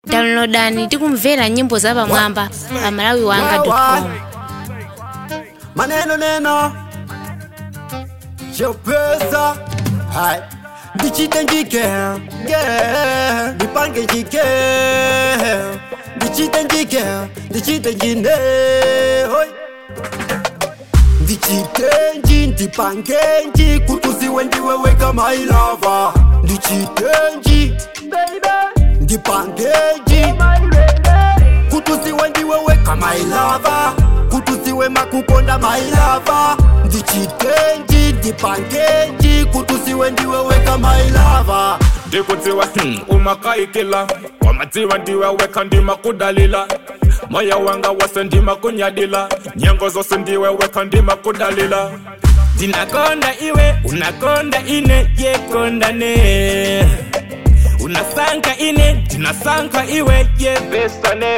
downloadani tikumvera nyimbo za pamwamba pa malawi wanga com maneno neno chopesa hai ndichite njike yeah. ndipange njike ndichite njike ndichite njine hoi ndichitenji ndipangenji kutuziwe ndiweweka mailava ndichitenji ndipangenji kutuziwe ndiweweka mailava kutuziwe makukonda mailava ndichitenji ndipangenji kutuziwe ndiweweka mailava ndikudziwa hmm, umakaikila wamadziwa ndiwe weka ndima kudalila moyo wanga wose ndima kunyadila nyengo zose ndiwe weka ndima kudalila ndinakonda iwe unakonda ine yekondane unasanka ine ndinasanka iwe yebesane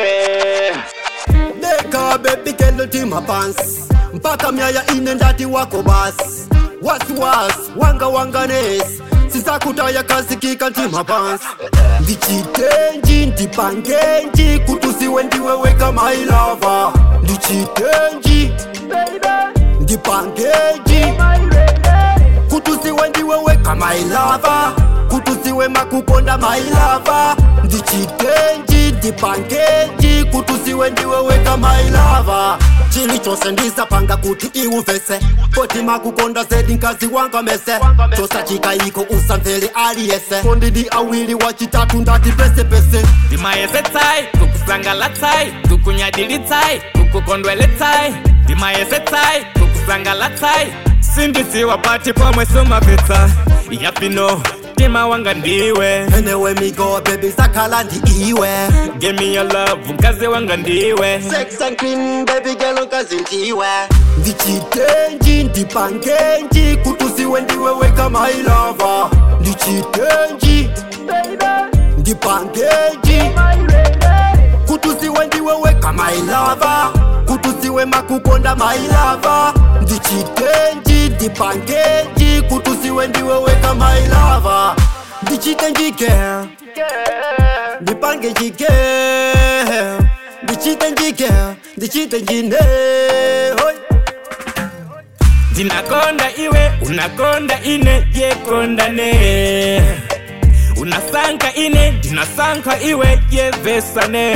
deka bebi kelo tima pants mpaka myaya ine ndati wako basi wasiwasi wanga wanganesi sisakutaya kasikika ntima pants ndichitenji ndipangenji kutusiwe ndiweweka mailava ndichitenji ndipangenji kutusiwe ndiweweka mailava kutusiwe makukonda mailava ndichitenji ndipangenji kutusiwe ndiweweka mailava chili chose ndisapanga kuti iuvese koti makukonda zedi nkazi wanga mese chosachika iko usamvele aliyese kondidi awili wachitatu ndati pesepese ndimayesetsai kukusangalatsai kukunyadilitsai kukukondweletsai ndimayesetsai kukusangalatsai sindisiwa pati pomwe sumapitsa yapino mtima wanga ndiwe enewe migo bebi sakhala ndi iwe give me your love mkazi wanga ndiwe sex and cream baby girl nkazi ndiwe ndichitenji ndipangenji kutusiwe ndiweweka mailava ndichitenji ndipangenji kutusiwe ndiweweka mailava kutusiwe makukonda mailava ndichitenji ndipangenji kutusiwe ndiweweka mailava ndichitenjike ndipange njike ndichite njike ndichite njine hoi ndinakonda iwe unakonda ine yekondane unasanka ine ndinasanka iwe yevesane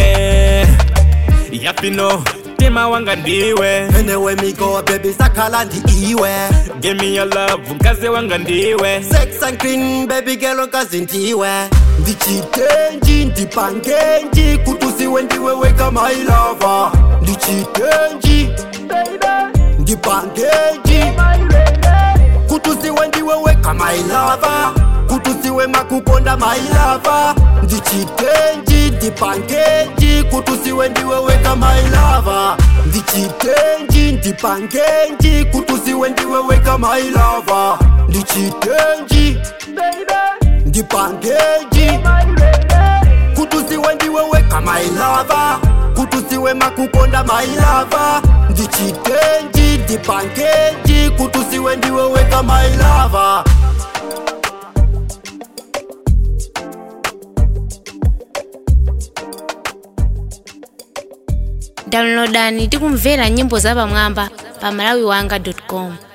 yapino mtima wanga ndiwe enewe migo bebi sakhala ndi iwe give me your love mkazi wanga ndiwe sex and clean baby girl nkazi ndiwe ndichitenji ndipangenji kutusiwe ndiweweka mailava ndichitenji ndipangenji kutusiwe ndiweweka mailava kutusiwe makukonda mailava ndichitenji ndipangenji kutusiwe ndiweweka mailava ndichitenji ndipangenji kutusiwe ndiweweka mailava ndichitenji ndipangenji kutusiwe ndiweweka mailava kutusiwe makukonda mailava ndichitenji ndipangenji kutusiwe ndiweweka mailava downloadani tikumvera nyimbo za pamwamba pa malawi wanga com